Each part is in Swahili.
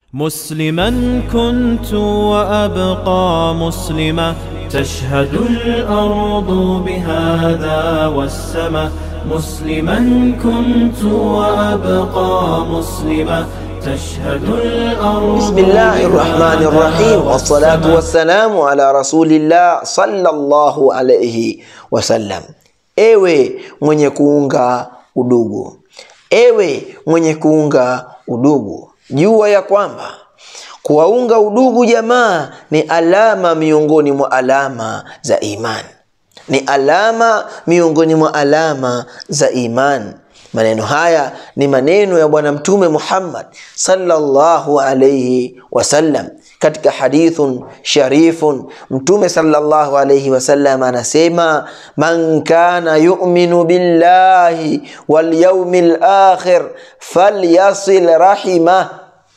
مسلما كنت وأبقى مسلما تشهد الأرض بهذا والسماء مسلما كنت وأبقى مسلما تشهد الأرض بسم الله الرحمن الرحيم والصلاة والسلام على رسول الله صلى الله عليه wasallam. Ewe mwenye kuunga udugu, ewe mwenye kuunga udugu, jua ya kwamba kuwaunga udugu jamaa ni alama miongoni mwa alama za imani, ni alama miongoni mwa alama za imani. Maneno haya ni maneno ya Bwana Mtume Muhammad sallallahu alayhi wasallam katika hadithun sharifun. Mtume sallallahu alayhi wasallam anasema, man kana yu'minu billahi wal yawmil akhir falyasil rahimah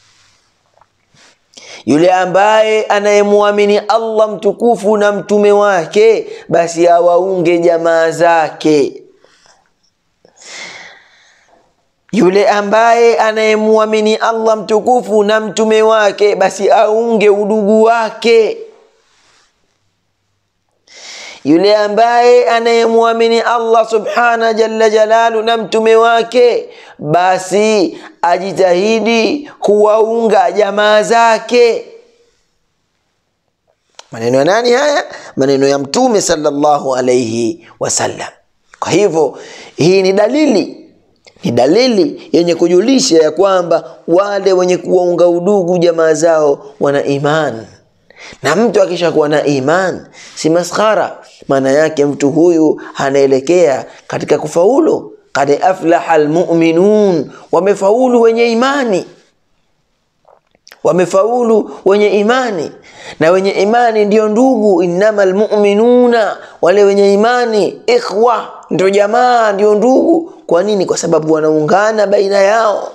yule ambaye anayemwamini Allah mtukufu na mtume wake, basi awaunge jamaa zake. Yule ambaye anayemwamini Allah mtukufu na mtume wake, basi aunge udugu wake. Yule ambaye anayemwamini Allah subhana jalla jalalu na mtume wake, basi ajitahidi kuwaunga jamaa zake. Maneno ya nani haya? Maneno ya Mtume sallallahu alayhi wasallam. Kwa hivyo hii ni dalili ni dalili yenye kujulisha ya kwamba wale wenye kuwaunga udugu jamaa zao wana imani, na mtu akishakuwa na imani si maskhara. Maana yake mtu huyu anaelekea katika kufaulu. Kad aflaha almu'minun, wamefaulu wenye imani, wamefaulu wenye imani. Na wenye imani ndiyo ndugu, innama almu'minuna, wale wenye imani ikhwa, ndio jamaa, ndio ndugu. Kwa nini? Kwa sababu wanaungana baina yao.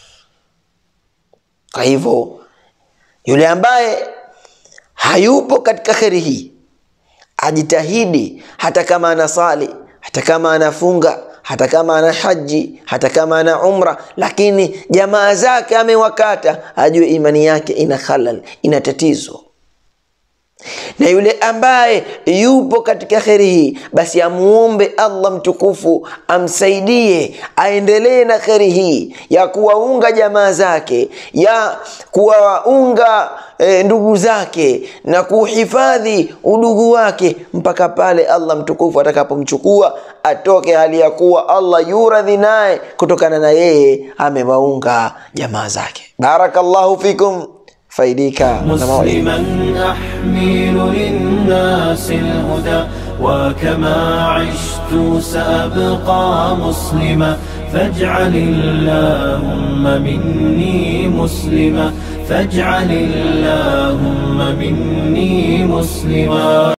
Kwa hivyo yule ambaye hayupo katika kheri hii ajitahidi, hata kama anasali, hata kama anafunga, hata kama ana haji, hata kama ana umra, lakini jamaa zake amewakata, ajue imani yake ina halal, ina tatizo na yule ambaye yupo katika kheri hii basi amuombe Allah mtukufu amsaidie aendelee na kheri hii ya kuwaunga jamaa zake, ya kuwaunga e, ndugu zake na kuhifadhi udugu wake mpaka pale Allah mtukufu atakapomchukua atoke hali ya kuwa Allah yuradhi naye kutokana na yeye amewaunga jamaa zake. Barakallahu fikum. faidika na mawaidha. مسلما أحمل للناس الهدى وكما عشت سأبقى مسلما فاجعل اللهم مني مسلما فاجعل اللهم مني مسلما